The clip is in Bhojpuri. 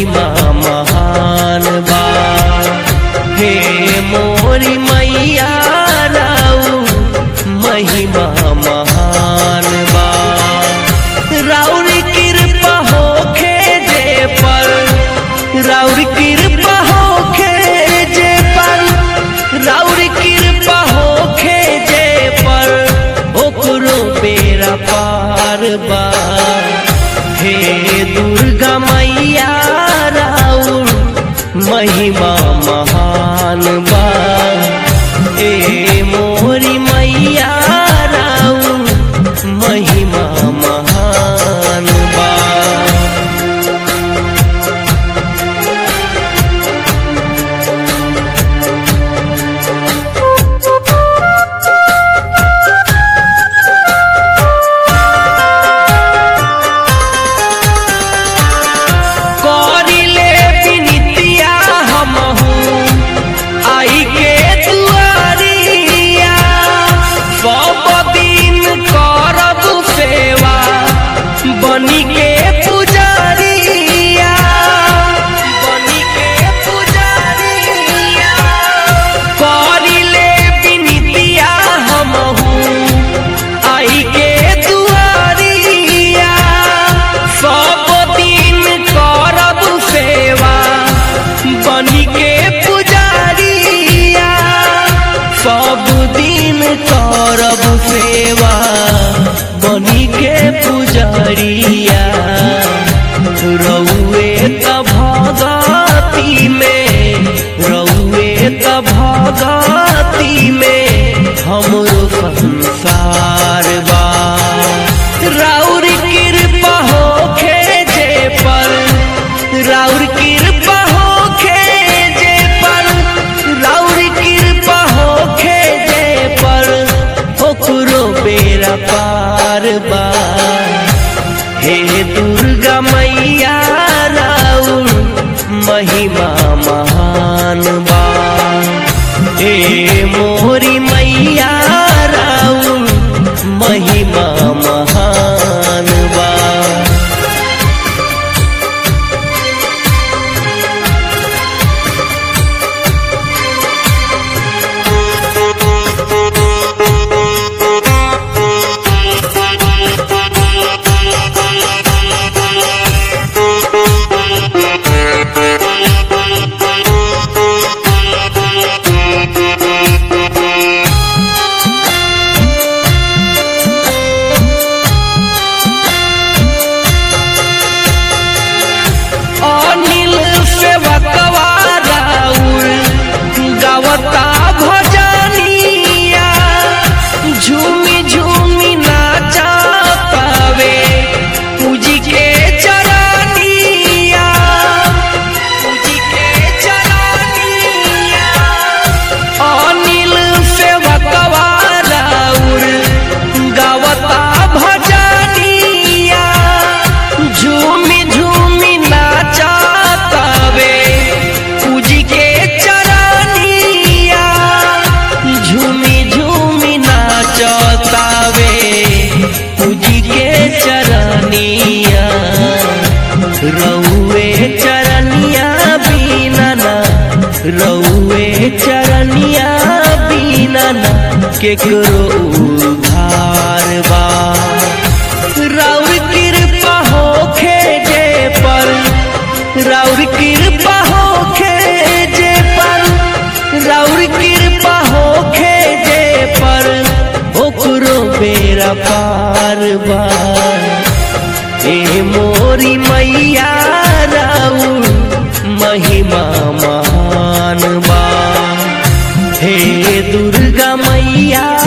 महिमा महान बा हे मोरी मैया राउ महिमा महान बा राउर कृपा होखे जे पर राउर कृपा होखे जे पर राउर कृपा होखे जे पर ओकरो बेरा पार बा हे दुर्गा मैया राउर महिमा महान बा ए मोरी मैया राउर महिमा महान बा करिले विनितिया हमहू आई के दुआरिया सब दिन करब सेवा बनी के पुजारिया बनी के पुजारिया करिले विनितिया हमहू आई के दुआरिया सब दिन करब सेवा बनी के पुजारिया सब दिन करब सेवा बनी के पुजारिया रउए त भगती में रउए त भगती में हमरो संसार बा राउर कृपा होखे जे पर राउर कृपा होखे जे पर राउर कृपा होखे जे पर ओकरो बेरा पार बा हे दुर्गा मैया राउर महिमा महान बा हे मोरी मैया राउर महिमा महान बा अनिल सेवकवा राउर गावता भजनिया झूमी झूमी नाचा पावे पूजी के चरनिया पूजी के चरनिया अनिल सेवकवा राउर गावता भजनिया झूमी झूमी नाचा तबे पूजी के चरनिया झूमी झूमी नाचतावे पूजी के चरनिया रउए चरनिया बीना ना रउए चरनिया बीना ना केकरो उधार बा राउर कृपा होखे जे पर राउर कृपा होखे जे पर राउर कृपा होखे जे पर ओकरो बेरा पार बा ए मोरी मैया राउर महिमा महान बा हे दुर्गा मैया